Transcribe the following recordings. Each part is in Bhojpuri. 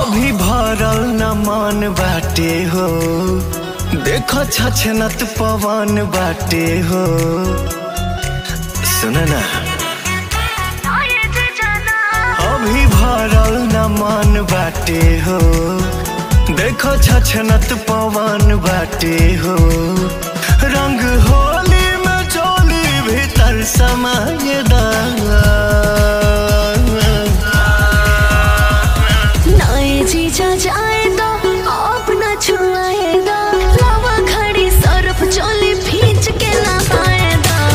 अभी भरल न मन बाटे हो देखो छछनत पवन बाटे हो सुन ना अभी भरल न मन बाटे हो देखो छछनत पवन बाटे हो रंग होली में चोली भीतर समय नए जीजा जाए दो अपना छुआए दो लावा खड़ी सरफ चोली भींच के नहाए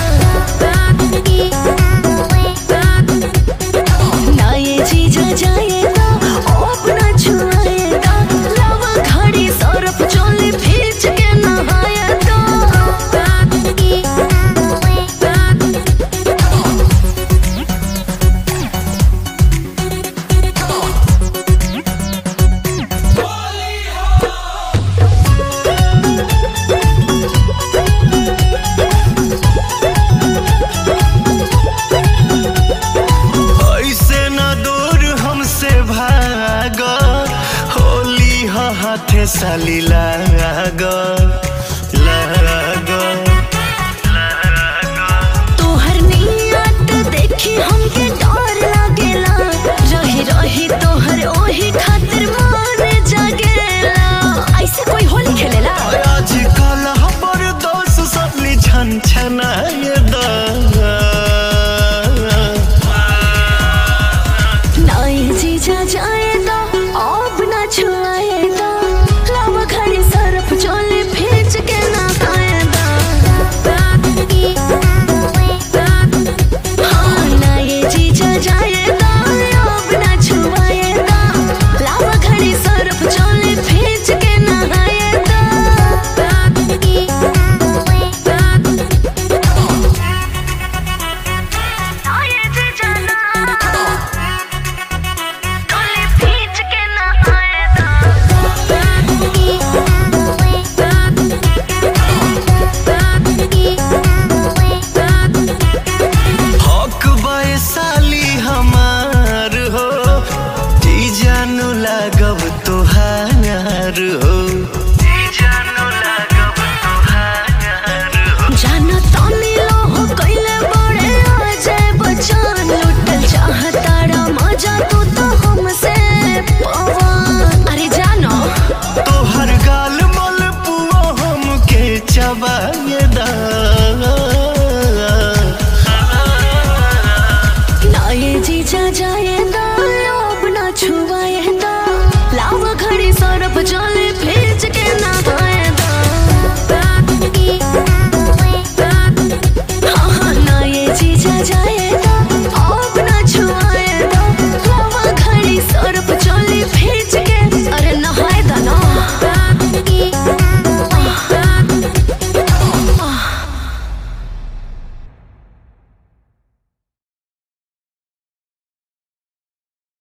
दो नए जीजा जाए दो अपना छुआए दो लावा खड़ी सरफ चोली भींच के नहाए दो ऐसे न दूर हमसे भाग होली ह हाथे साली लाग लाग तोहर नियत देखी हमके डर लागेला रही रही तोहर ओही खातिर मन जागेला ऐसे कोई होली खेलेला आजकल हमर दोस्त सबली छन छनाय दा नाई जीजा जाए